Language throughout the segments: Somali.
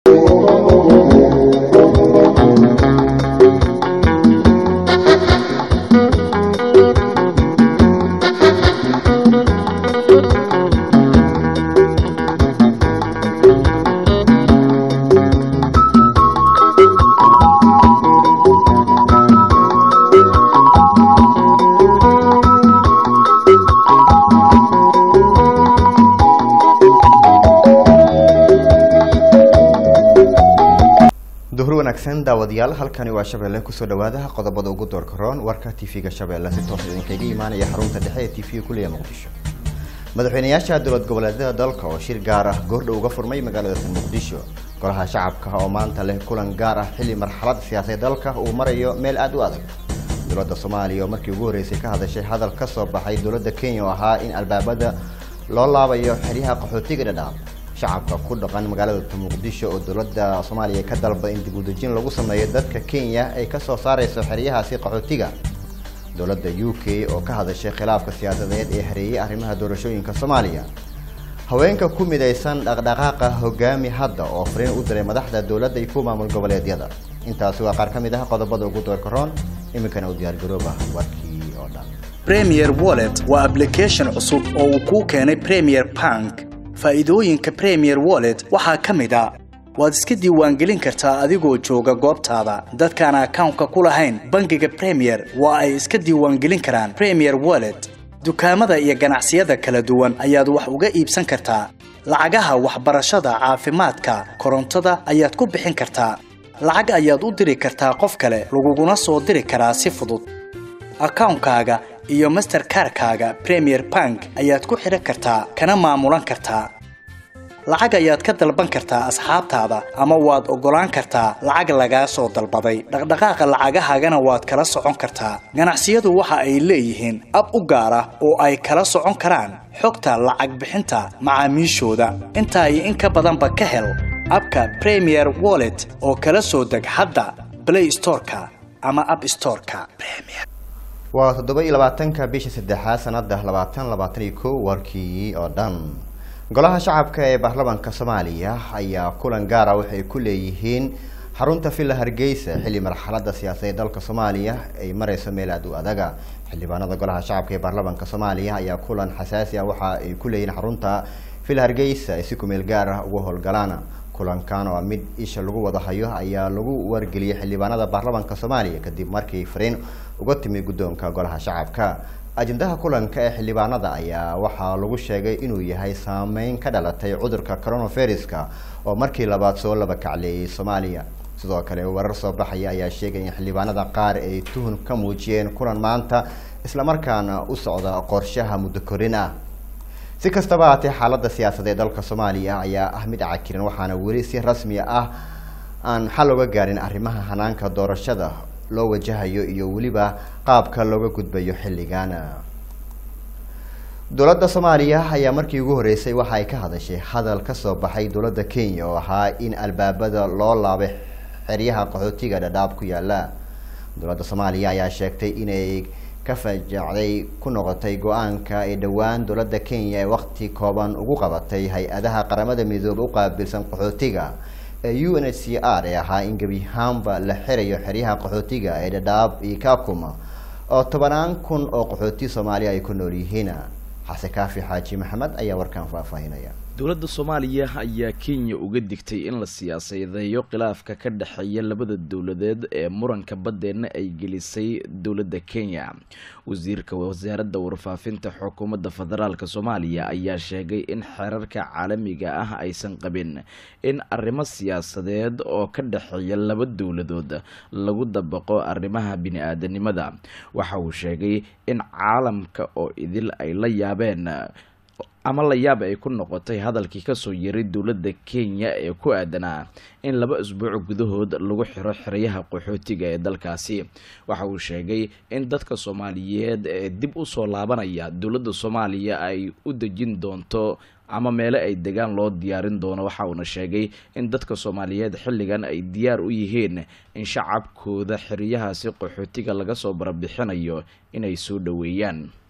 duhur wanaagsan daawadayaal halkani waa shabeelle kusoo dhawaada qodobada ugu doorka roon warka tv-ga shabeelle si toos idinkaga imaanaya xarunta dhexe ee tv kuliya muqdisho madaxweynayaasha dowlad goboleedyada dalka oo shir gaar ah goordhow uga furmay magaalada muqdisho golaha shacabka oo maanta leh kulan gaar ah xilli marxalad siyaasadeed dalka uu marayo meel aada u adag dowladda soomaaliya oo markii ugu horreysay ka hadashay hadal ka soo baxay dowladda kenya oo ahaa in albaabada loo laabayo xeryaha qaxootiga dhadhaab shacabka ku dhaqan magaalada muqdisho oo dowladda soomaaliya ka dalbaday in dib u dejin lagu sameeyo dadka kenya ay kasoo saareyso xeryahaasi qaxootiga dowladda u k oo ka hadashay khilaafka siyaasadeed ee hareeyay arrimaha doorashooyinka soomaaliya haweenka ku midaysan dhaqdhaqaaqa hogaami hadda oo fariin u diray madaxda dowladda iyo kuwa maamul goboleedyada intaasi waa qaar ka mid ah qodobada ugu doorka roon iminkana u diyaargarooba warkii oo dhan premier wallet waa application cusub oo uu kuu keenay premier bank faa'iidooyinka premier wallet waxaa ka mid a waad iska diiwaangelin kartaa adigoo jooga goobtaada dadkaan akawnka ku lahayn bangiga premier waa ay iska diiwaangelin karaan premier wallet dukaamada iyo ganacsiyada kala duwan ayaad wax uga iibsan kartaa lacagaha waxbarashada caafimaadka korontada ayaad ku bixin kartaa lacag ayaad u diri kartaa qof kale laguguna soo diri karaa si fudud akawnkaaga iyo masterkarkaaga premier bank ayaad ku xidhan kartaa kana maamulan kartaa lacag ayaad ka dalban kartaa asxaabtaada ama waad oggolaan kartaa lacag lagaa soo dalbaday dhaqdhaqaaqa lacagahaagana waad kala socon kartaa ganacsiyadu waxa ay leeyihiin ab u gaar ah oo ay kala socon karaan xogta lacag bixinta macaamiishooda intaa iyo in ka badanba ka hel abka premier wallet oo kala soo deg hadda play storeka ama app storeka waa toddoba iyo labaatanka bisha saddexaad sanada labaatan labaatan iyo kow warkii oo dhan golaha shacabka ee baarlamaanka soomaaliya ayaa kulan gaara waxay ku leeyihiin xarunta villa hargeysa xilli marxalada siyaasadeed dalka soomaaliya ay mareyso meel aada u adaga xildhibaanada golaha shacabka ee baarlamaanka soomaaliya ayaa kulan xasaasi ah waxa ay ku leeyihiin xarunta villa hargeysa ay si kumeel gaar ah uga howlgalaan kulankan oo mid isha lagu wada hayo ayaa lagu wargeliyay xildhibaanada baarlamaanka soomaaliya kadib markii fariin uga timi guddoonka golaha shacabka ajendaha kulanka ee xildhibaanada ayaa waxaa lagu sheegay inuu yahay saameyn ka dhalatay cudurka coronaviruska oo markii labaad soo laba kacleeyay soomaaliya sidoo kale warar soo baxaya ayaa sheegay in xildhibaanada qaar ay tuhun ka muujiyeen kulan maanta islamarkaana u socda qorshaha muddo korin ah si kastaba haatee xaalada siyaasadeed dalka soomaaliya ayaa ah mid cakiran waxaana weli si rasmi ah aan xal oga gaarin arrimaha hanaanka doorashada loo wajahayo iyo weliba qaabka looga gudbayo xilligan dowladda soomaaliya ayaa markii ugu horreysay waxa ay ka hadashay hadal kasoo baxay dowladda kenya oo ahaa in albaabada loo laabay xeryaha qaxootiga dhadhaab ku yaala dowladda soomaaliya ayaa sheegtay inay ka fajacday ku noqotay go-aanka ee dhowaan dowladda kenya ee waqti kooban ugu qabatay hay-adaha qaramada midoobe u qaabilsan qaxootiga ee u n h c r ee ahaa in gebi ahaanba la xirayo xeryaha qaxootiga ee dhadhaab iyo kakuma oo tobanaan kun oo qaxooti soomaaliya ay ku nool yihiin xase kaafi xaaji maxamed ayaa warkan faahfaahinaya dowladda soomaaliya ayaa kenya uga digtay in la siyaasadeeyo khilaafka ka dhexeeya labada dowladeed ee muranka baddeenna ay gelisay dowladda kenya wasiirka wasaaradda warfaafinta xukuumadda federaalk soomaaliya ayaa sheegay in xeerarka caalamiga ah aysan qabin in arrimo siyaasadeed oo ka dhexeeya laba dowladood lagu dabaqo arrimaha bini-aadanimada waxa uu sheegay in caalamka oo idil ay la yaabeen ama la yaab ay ku noqotay hadalkii kasoo yaray dowladda kenya ee ku aadanaa in laba isbuuc gudahood lagu xiro xeryaha qaxootiga ee dalkaasi waxa uu sheegay in dadka soomaaliyeed ee dib u soo laabanaya dowladda soomaaliya ay u dejin doonto ama meele ay degaan loo diyaarin doono waxa uuna sheegay in dadka soomaaliyeed xilligan ay diyaar u yihiin in shacabkooda xeryahaasi qaxootiga laga soo barabixinayo inay soo dhoweeyaan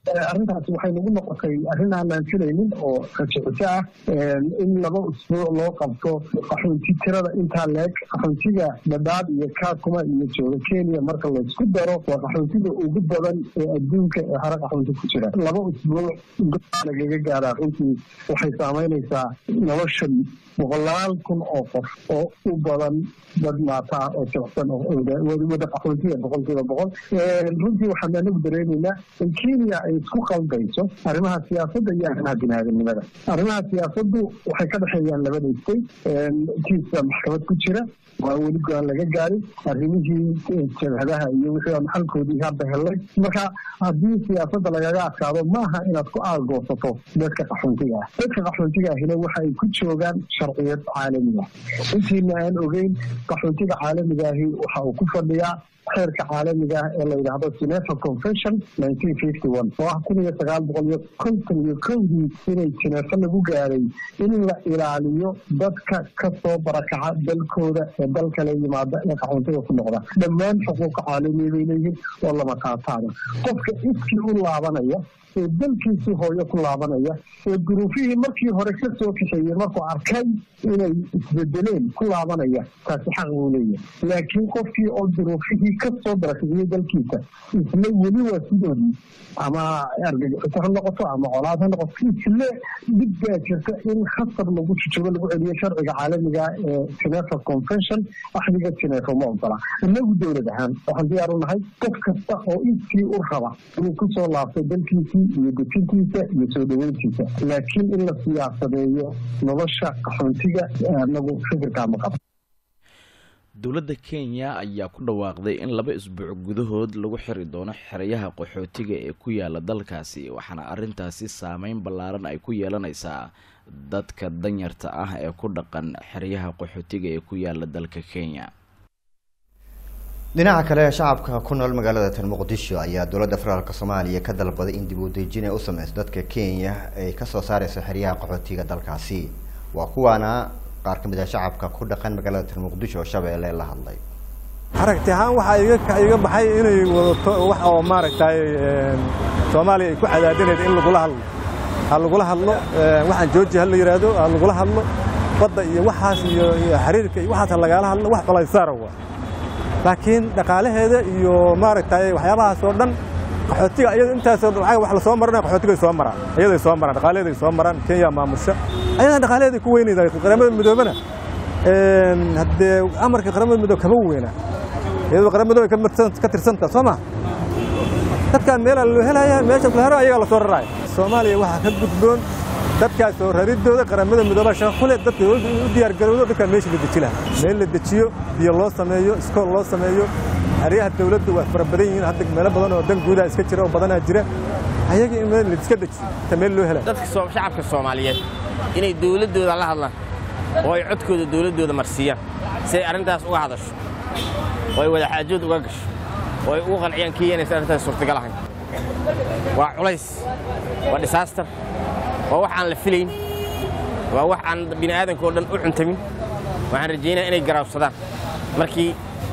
arrintaasi waxay nagu noqotay arrin aan aanfinaynin oo rajicito ah in laba usbuuc loo qabto qaxoonti tirada intaa leeg qaxoontiga dhadhaab iyo kaakuma iyo jooga kenya marka laysku daro waa qaxoontiga ugu badan ee adduunka ee hare qaxoonti ku jira laba usbuuc lagaga gaaraa runtii waxay saamaynaysaa nolosha boqolaal kun oo qof oo u badan dad maata ah oo jecsan wada qaxoontiga boqolkiiba boqol runtii waxaan anagu dareemaynaa in kenya ay isku qaldayso arrimaha siyaasadda iyo arrimaha biniaadanimada arrimaha siyaasaddu waxay ka dhexeeyaan laba dhaystay kiisa maxkamad ku jira waa weli go-aan laga gaarin arrimihii jabhadaha iyo wixii aan xalkoodii hadda helnay marka haddii siyaasadda lagaga adkaado maaha inaad ku aagoosato dadka qaxoontiga ah dadka qaxoontiga ahina waxa ay ku joogaan sharciyad caalamiga intiina aan ogeyn qaxoontiga caalamiga ahi waxa uu ku fadhiyaa xeerka caalamiga ah ee la yidhaahdo genefa convention nineteen fifty one oo ah kun iyo sagaal boqol iyo konton iyo kowdii inay genefa lagu gaaray in la ilaaliyo dadka kasoo barakaca dalkooda ee dal kale yimaada ee qaxoontiga ku noqda dhammaan xuquuqa caalamiya bay leeyihiin oo lama taataana qofka iskii u laabanaya ee dalkiisii hooyo ku laabanaya ee duruufihii markii hore ka soo kaxeeyey markuu arkay inay isbedeleen ku laabanaya taasi xaq buu leeyahay laakiin qofkii oo duruufihii ka soo barakiciyey dalkiisa isla weli waa sidoodii ama argagixito ha noqoto ama colaad ha noqoto isle dhib baa jirta in khasab lagu jujubo lagu celiyo sharciga caalamiga ee genefa convention axdiga genefa ma ogola inagu dowlad ahaan waxaan diyaar u nahay qof kasta oo iskii u raba inuu kusoo laabto dalkiisii iyo dejintiisa iyo soo dhaweyntiisa laakiin in la siyaasadeeyo nolosha qaxoontiga anagu fikirkaa ma qabo dowladda kenya ayaa ku dhawaaqday in laba isbuuc gudahood lagu xiri doono xerayaha qaxootiga ee ku yaala dalkaasi waxaana arrintaasi saameyn ballaaran ay ku yeelanaysaa dadka danyarta ah ee ku dhaqan xeryaha qaxootiga ee ku yaala dalka kenya dhinaca kale shacabka ku nool magaalada tan muqdisho ayaa dowladda federaalk soomaaliya ka dalbaday in dib u dejin ay u sameyso dadka kenya ay kasoo saareyso xeryaha qaxootiga dalkaasi waa kuwaana qaar ka mid ah shacabka ku dhaqan magaalada tan muqdisho oo shabeelle la hadlay aragti ahaan waxaa iga iga baxay inay wadato wax oo maaragtay soomaaliya ay ku cadaadinayd in lagula hadlo ha lagula hadlo waxaan jooji ha la yidhaahdo ha lagula hadlo badda iyo waxaas iyo xiriirka iyo waxaas ha lagala hadlo wax balaysaara waa laakiin dhaqaalaheeda iyo maaragtay waxyaabahaas oo dhan qaxootiga iyada intaasoo lacag wax la soo maranaya qaxootiga soo maraan iyaday soo maraan dhaqaalaheeday soo maraan kenya maamusha ayadan dhaqaalaheeday ku weynayda qaramada midoobana haddee amarka qaramada midoob kama weyna iyadoo qaramada midoob ka tirsanta soo ma dadkaan meelaa loo helaya meesha kula haro ayagaa la soo raraya soomaaliya waxaa ka gudboon dadkaas soo raridooda qaramada midooba shaqa kule dadka u diyaargarowdo dadkaan meesha la deji lahaa meel la dejiyo biyo loo sameeyo iskool loo sameeyo xeryaha dawladda waa fara badan yihiin hadda meelo badan oo dan guudaha iska jira oo badanaa jira ayaga in meel la iska dejiyo inta meel loo helaa dadka shacabka soomaaliyeed inay dawladdooda la hadlaan oo ay codkooda dawladdooda marsiiyaan si ay arrintaas uga hadasho oo ay wadaxaajood uga gasho oo ay ugu qanciyaan kii inaysan arrintaas suurtagal ahayn waa culays waa disaaster waa wax aan la filayn waa wax aan bini aadanka oo dhan u cuntamin waxaan rajaynaya inay garaabsadaan markii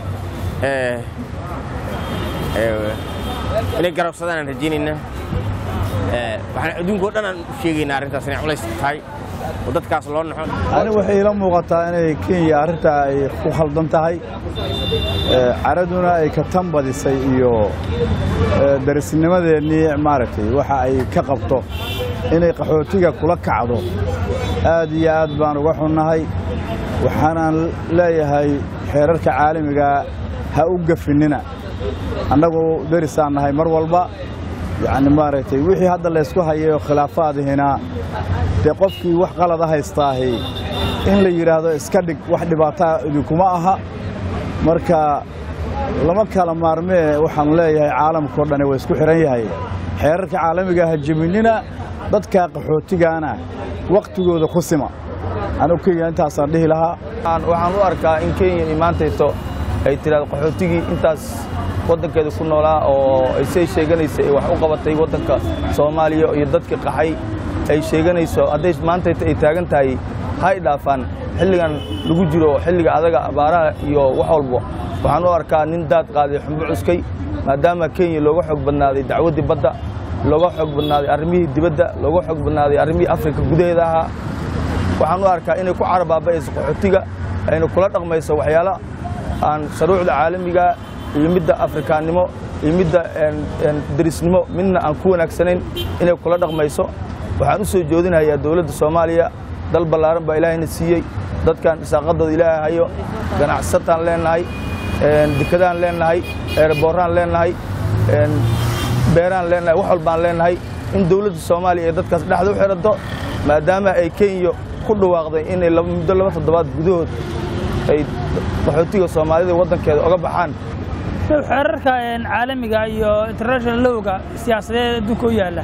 inay garaabsadaan aan rajaynaynaa waxaan adduunka o dhan aan u sheegaynaa arrintaas inay culays tahay oo dadkaas loo naxo ani waxay ila muuqataa inay kenya arrintaa ay ku khaldan tahay caraduna ay ka tan badisay iyo darisnimadeennii maaragtay waxa ay ka qabto inay qaxootiga kula kacdo aad iyo aad baan uga xunnahay waxaanaan leeyahay xeerarka caalamigaa ha u gafinnina annagu derisaan nahay mar walba yacni maaragtay wixii hadda laysku hayay oo khilaafaadihina dee qofkii wax qalada haystaahi in la yidhaahdo iska dhig wax dhibaataa idinkuma aha marka lama kala maarmee waxaan leeyahay caalamkao dhani waa isku xidhan yahay xeerarka caalamiga ha jebinina dadka qaxootigaana wakhtigooda ku sima anugu kenya intaasaan dhihi lahaa waxaan u arkaa in kenya imaantayso ay tidhahdo qaxootigii intaas waddankeeda ku noolaa oo ay say sheeganaysa ay wax u qabatay waddanka soomaaliya iyo dadka qaxay ay sheeganayso hadday maantayta ay taagan tahay hay dhaafaan xilligan lagu jiro xilliga adaga abaaraha iyo wax walba waxaan u arkaa nin daad qaaday xumbo cuskay maadaama kenya looga xoog badnaaday dacwaddii badda looga xoog badnaaday arrimihii dibadda looga xoog badnaaday arrimihii afrika gudaheeda ahaa waxaan u arkaa inay ku carabaabayayso qaxootiga ayna kula dhaqmayso waxyaalo aan shuruucda caalamiga iyo midda afrikaannimo iyo midda derisnimo midna aan ku wanaagsanayn inay kula dhaqmayso waxaan u soo joodinayaa dowladda soomaaliya dal ballaaran baa ilaahayna siiyey dadkan saaqadooda ilaahay hayo ganacsataan leenahay dekadaan leenahay eerabooraan leenahay beeraan leenahay wax walbaan leenahay in dowladda soomaaliya ay dadkaas dhexda u xidhanto maadaama ay kenya ku dhawaaqday inay muddo laba toddobaad gudahood ay qaxootiga soomaalida waddankeeda oga baxaan xeerarka caalamiga iyo international lowga siyaasadeed adduunka u yaalla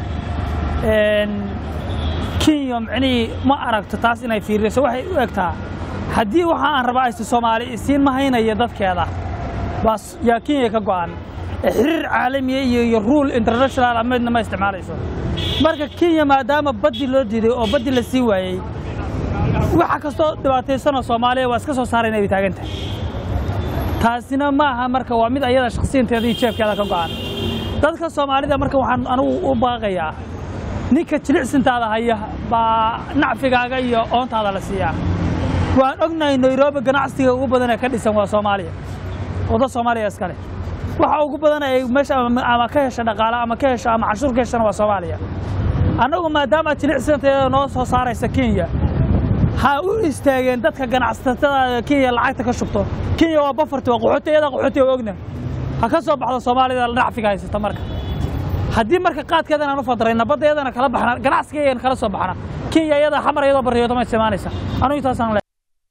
kenya micnihii ma aragto taas inay fiiriso waxay u egtaa haddii waxa aan rabaa aysta soomaali isiin ma haynaya dadkeeda baas yaa kenya ka go'an xiriir caalamiya iyo iyo ruul international ameedna ma isticmaalayso marka kenya maadaama baddi loo diiday oo baddi la sii waayey waxa kastoo dhibaataysanoo soomaaliya waa iska soo saarayna ay taagan tahay taasina ma aha marka waa mid ayada shakhsiyanteeda iyo jeefkeeda ka go'an dadka soomaalida marka waxaan anigu u baaqayaa ninka jilicsintaada haya baa nacfigaaga iyo oontaada la siiyaa waan ognahay nairobi ganacsiga ugu badan ee ka dhisan waa soomaaliya wadda soomaaliya iskale waxa ugu badan ay meesha ama ka hesha dhaqaale ama ka hesha ama cashuur ka heshana waa soomaaliya annagu maadaama jilicsanteeda noo soo saaraysa kenya ha u istaageen dadka ganacsatada kenya lacagta ka shubto kenya waa bafarti waa qaxooti iyada qaxooti waa ogna ha ka soo baxdo soomaalida nacfiga haysata marka haddii marka qaadkeedan aan u fadrayna badda iyadana kala baxna ganacsiga iyan kala soo baxna kenya iyada xamar iyadoo baryoodama isticmaalaysa anugu intaasaan le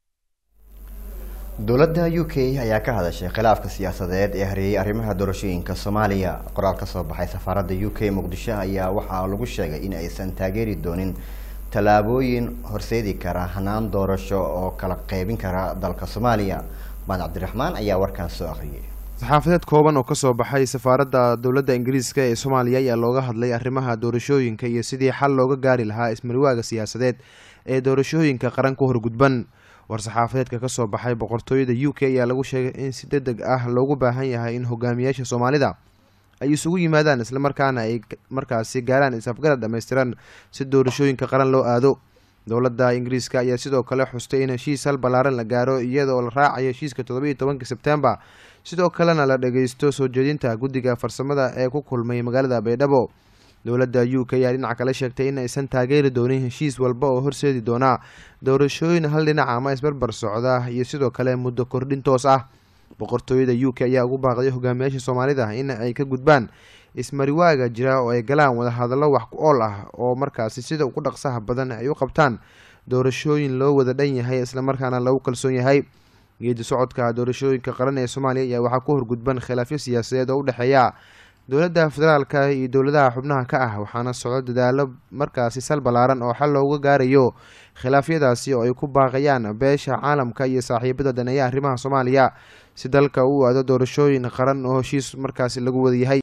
dowladda u k ayaa ka hadashay khilaafka siyaasadeed ee hareeyay arrimaha doorashooyinka soomaaliya qoraal ka soo baxay safaaradda u k muqdisho ayaa waxaa lagu sheegay in aysan taageeri doonin tallaabooyin horseedi kara hanaan doorasho oo kala qaybin kara dalka soomaaliya maan cabdiraxmaan ayaa warkaan soo akhriyay saxaafadeed kooban oo kasoo baxay safaaradda dowladda ingiriiska ee soomaaliya ayaa looga hadlay arrimaha doorashooyinka iyo sidii xal looga gaari lahaa ismarwaaga siyaasadeed ee doorashooyinka qaran ku horgudban war-saxaafadeedka kasoo baxay boqortooyada u k ayaa lagu sheegay in si deg deg ah loogu baahan yahay in hogaamiyaasha soomaalida ay isugu yimaadaan islamarkaana ay markaasi gaaraan is-afgarad dhammaystiran si doorashooyinka qaran loo aado dowladda ingiriiska ayaa sidoo kale xustay in heshiis hal ballaaran la gaaro iyadoo la raacayo heshiiska toddobiiyo tobanka sebtembar sidoo kalena la dhageysto soo jeedinta guddiga farsamada ee ku kulmay magaalada baydhabo dowladda u k ayaa dhinaca kale sheegtay in aysan taageeri doonin heshiis walba oo horseedi doona doorashooyin hal dhinaca ama isbarbar socda iyo sidoo kale muddo kordhin toos ah boqortooyada u k ayaa ugu baaqday hogaamiyaasha soomaalida in ay ka gudbaan ismariwaaga jira oo ay galaan wadahadallo wax ku ool ah oo markaasi sida ugu dhaqsaha badan ay u qabtaan doorashooyin loo wada dhan yahay islamarkaana lagu kalsoon yahay geedi socodka doorashooyinka qaran ee soomaaliya ayaa waxaa ku horgudban khilaafyo siyaasadeed oo u dhexeeya dowladda federaalka iyo dowladaha xubnaha ka ah waxaana socdo dadaalo markaasi sal ballaaran oo xal looga gaarayo khilaafyadaasi oo ay ku baaqayaan beesha caalamka iyo saaxiibada daneeya arrimaha soomaaliya si dalka uu aado doorashooyin qaran oo heshiis markaasi lagu wada yahay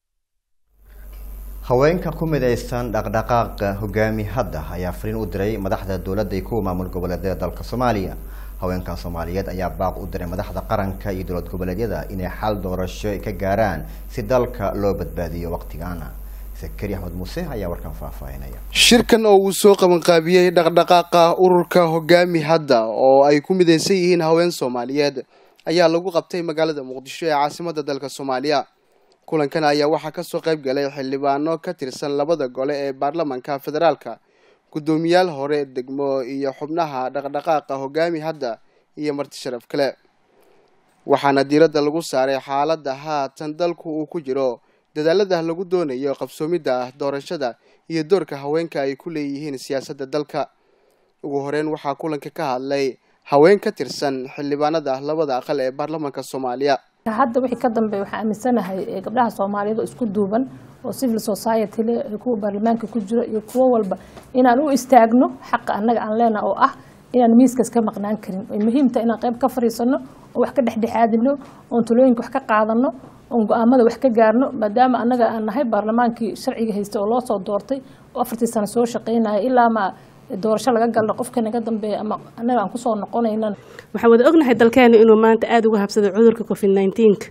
haweenka ku midaysan dhaqdhaqaaqa hogaami hadda ayaa fariin u diray madaxda dowladda iyo kuwa maamul goboleedyada dalka soomaaliya haweenkan soomaaliyeed ayaa baaq u diray madaxda qaranka iyo dowlad goboleedyada inay xal doorasho ka gaaraan si dalka loo badbaadiyo waqtigaana sakari axmed muuse ayaa warkan faahfaahinaya shirkan oo uu soo qabanqaabiyey dhaqdhaqaaqa ururka hogaami hadda oo ay ku midaysan yihiin haween soomaaliyeed ayaa lagu qabtay magaalada muqdisho ee caasimada dalka soomaaliya kulankan ayaa waxaa kasoo qayb galay xildhibaano ka tirsan labada gole ee baarlamanka federaalka guddoomiyaal hore degmo iyo xubnaha dhaqdhaqaaqa hogaami hadda iyo marti sharaf kale waxaana diiradda lagu saaray xaaladda haatan dalku uu ku jiro dadaalada lagu doonayo qabsoomidda doorashada iyo doorka haweenka ay ku leeyihiin siyaasadda dalka ugu horeyn waxaa kulanka ka hadlay haween ka tirsan xildhibaanada labada aqal ee baarlamanka soomaaliya hadda wixii ka dambeeya waxaan aaminsanahay gabdhaha soomaaliyeed oo isku duuban oo civil society le kuwa baarlamaanka ku jira iyo kuwo walba inaan u istaagno xaqa annaga aan leenaha oo ah inaan miiskas ka maqnaan karin ay muhiimta inaan qayb ka fadhiisano oo wax ka dhexdhexaadino oon talooyinka wax ka qaadano oon go-aamada wax ka gaarno maadaama annaga aan nahay baarlamaankii sharciga haystay oo loo soo doortay oo afartii sano soo shaqaynaya ilaa ma doorasho laga galno qofka naga dambeeya ama annaga aan kusoo noqonaynan waxaan wada ognahay dalkeena inuu maanta aada uga habsaday cudurka covid nneteen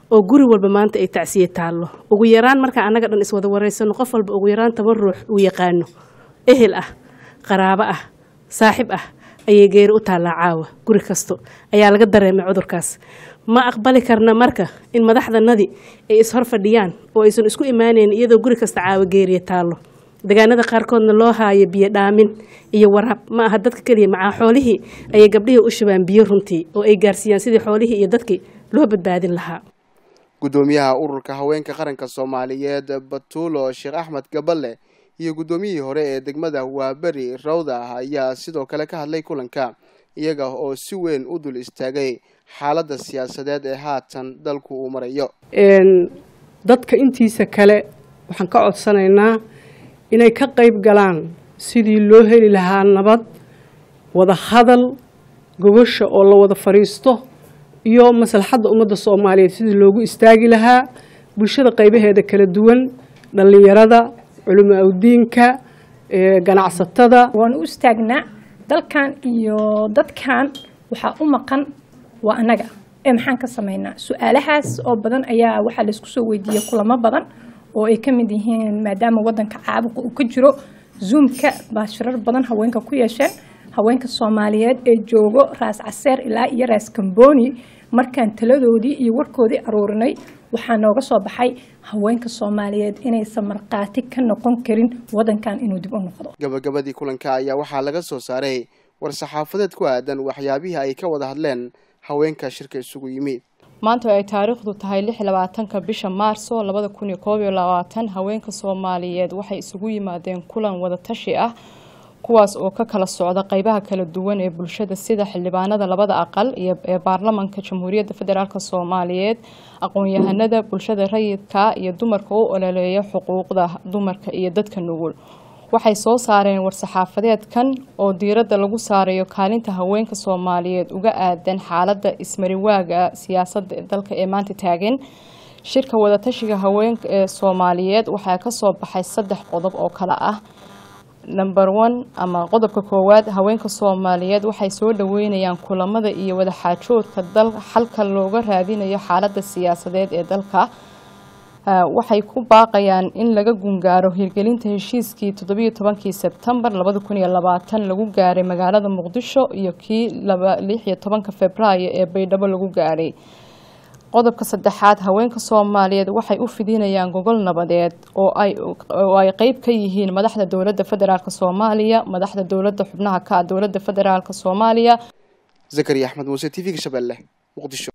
oo guri walba maanta ay tacsiye taallo ugu yaraan markaan annaga dhan iswada waraysano qof walba ugu yaraan toban ruux uu yaqaano ehel ah qaraabo ah saaxib ah ayay geeri u taallaa caawa guri kasto ayaa laga dareemay cudurkaas ma aqbali karna marka in madaxdanadii ay ishor fadhiyaan oo aysan isku imaaneyn iyadoo guri kasta caawa geeriya taallo deegaanada qaarkoodna loo haayo biyo dhaamin iyo waraab ma aha dadka keliya macaa xoolihii ayay gabdhihii u shubaan biyo runtii oo ay gaarsiiyaan sidii xoolihii iyo dadkii loo badbaadin lahaa guddoomiyaha ururka haweenka qaranka soomaaliyeed batuulo sheekh axmed gaballe iyo guddoomiyihii hore ee degmada waaberi rawda ayaa sidoo kale ka hadlay kulanka iyaga oo si weyn u dul istaagay xaaladda siyaasadeed ee haatan dalku uu marayo dadka intiisa kale waxaan ka codsanaynaa inay ka qayb galaan sidii loo heli lahaa nabad wada hadal gogosha oo la wada fadhiisto iyo maslaxadda ummadda soomaaliyeed sidii loogu istaagi lahaa bulshada qaybaheeda kala duwan dhallinyarada culimo awdiinka ganacsatada waan u istaagnaa dalkan iyo dadkan waxaa u maqan waa annaga ee maxaan ka samaynaa su-aalahaas oo badan ayaa waxaa laysku soo weydiiyey kulamo badan oo ay ka mid yihiin maadaama wadanka caabuqa uu ka jiro zoomka baa shirar badan haweenka ku yeesheen haweenka soomaaliyeed ee joogo raas caseer ilaa iyo raas kamboni markaan taladoodii iyo warkoodii aruurinay waxaa nooga soo baxay haweenka soomaaliyeed inaysan markhaati ka noqon karin wadankan inuu dib u noqdo gabagabadii kulanka ayaa waxaa laga soo saaray war-saxaafadeed ku aadan waxyaabihii ay ka wada hadleen haweenka shirka isugu yimi maanta ay taariikhdu tahay lix labaatanka bisha maarso labada kun iyo koob iyo labaatan haweenka soomaaliyeed waxay isugu yimaadeen kulan wadatashi ah kuwaas oo ka kala socda qeybaha kala duwan ee bulshada sida xildhibaanada labada aqal iyo ee baarlamanka jamhuuriyadda federaalk soomaaliyeed aqoon-yahanada bulshada rayidka iyo dumarka u ololeeya xuquuqda dumarka iyo dadka nugul waxay soo saareen war-saxaafadeedkan oo diiradda lagu saarayo kaalinta haweenka soomaaliyeed uga aadan xaaladda ismariwaaga siyaasadda dalka ee maanta taagan shirka wadatashiga haweenka ee soomaaliyeed waxaa kasoo baxay saddex qodob oo kale ah number one ama qodobka koowaad haweenka soomaaliyeed waxay soo dhaweynayaan kulamada iyo wadaxaajoodka dal xalka looga raadinayo xaaladda siyaasadeed ee dalka waxay ku baaqayaan in laga gungaaro hirgelinta heshiiskii toddobiyo tobankii sebtembar labada kun iyo labaatan lagu gaaray magaalada muqdisho iyo kii lix iyo tobanka februaayo ee baydhabo lagu gaaray qodobka saddexaad haweenka soomaaliyeed waxay u fidinayaan gogol nabadeed oo ay qeyb ka yihiin madaxda dowladda federaalk soomaaliya madaxda dowladda xubnaha ka dowladda federaalk soomaaliya zakariya axmed muuse t v-ga shabeelle muqdisho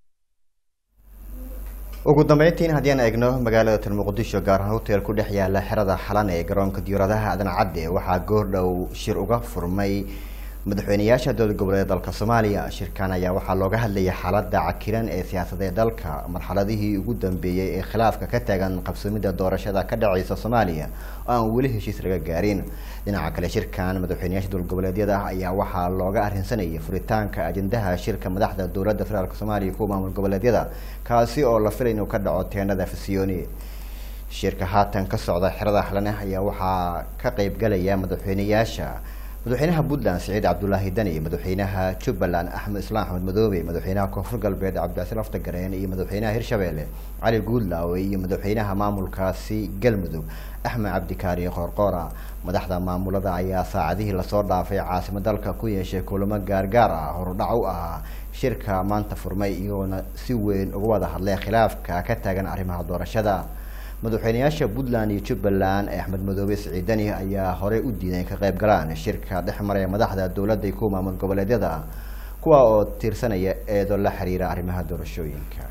ugu dambeyntiin haddii aan eegno magaalada tan muqdisho gaar ahaan hotel ku dhex yaala xerada xalan ee garoonka diyaaradaha aadan cadde waxaa goordhow shir uga furmay madaxweyneyaasha dowlad goboleed dalka soomaaliya shirkan ayaa waxaa looga hadlayay xaalada cakiran ee siyaasadeed dalka marxaladihii ugu dambeeyey ee khilaafka ka taagan qabsamida doorashada ka dhaceysa soomaaliya oo aan weli heshiis laga gaarin dhinaca kale shirkan madaxweyneyaasha dowlad goboleedyada ayaa waxaa looga arrinsanayay furitaanka ajendaha shirka madaxda dowladda federaalk soomaaliya kuwa maamul goboleedyada kaasi oo la filay inuu ka dhaco teenada fasiyooni shirka haatan ka socda xerada xalane ayaa waxaa ka qeybgalaya madaxweyneyaasha madaxweynaha puntland siciid cabdulaahi dani madaxweynaha jubbaland axmed islaam axmed madoobe madaxweynaha koonfur galbeed cabdicasiil aftagareen iyo madaxweynaha hirshabeelle cali guudlaawe iyo madaxweynaha maamulkaasi galmudug axmed cabdikaari qoorqoora madaxda maamulada ayaa saacadihii lasoo dhaafay caasimo dalka ku yeeshay kulamo gaargaar ah horudhac u ahaa shirka maanta furmay iyagoona si weyn uga wada hadlay khilaafka ka taagan arrimaha doorashada madaxweyneyaasha puntland iyo jubbaland ee axmed madoobe siciidani ayaa horey u diiday ka qayb galaan shirka dhex maraya madaxda dowladda iyo kuwa maamul goboleedyada kuwa oo tiirsanaya eedo la xiriira arrimaha doorashooyinka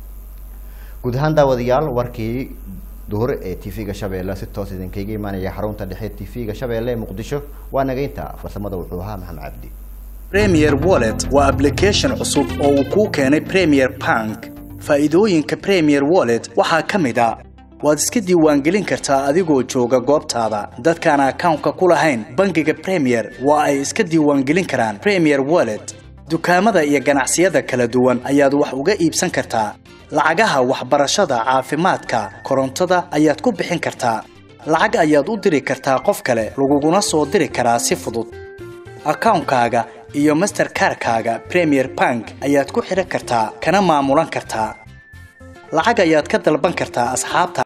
guud ahaan daawadayaal warkii duhur ee t v-ga shabeelle si toos idinkaga imaanaya xarunta dhexe t v-ga shabeelle ee muqdisho waa nageynta farsamada wuxuu ahaa maxamed cabdi premier wallet waa application cusub oo uu kuu keenay premier bank faa'iidooyinka premier wallet waxaa ka mid a waad iska diiwaangelin kartaa adigoo jooga goobtaada dadkaan akawnka ku lahayn bangiga premier waa ay iska diiwaangelin karaan premier wallet dukaamada iyo ganacsiyada kala duwan ayaad wax uga iibsan kartaa lacagaha waxbarashada caafimaadka korontada ayaad ku bixin kartaa lacag ayaad u diri kartaa qof kale laguguna soo diri karaa si fudud akawnkaaga iyo masterkarkaaga premier bank ayaad ku xidhan kartaa kana maamulan kartaa lacag ayaad ka dalban kartaa asxaabta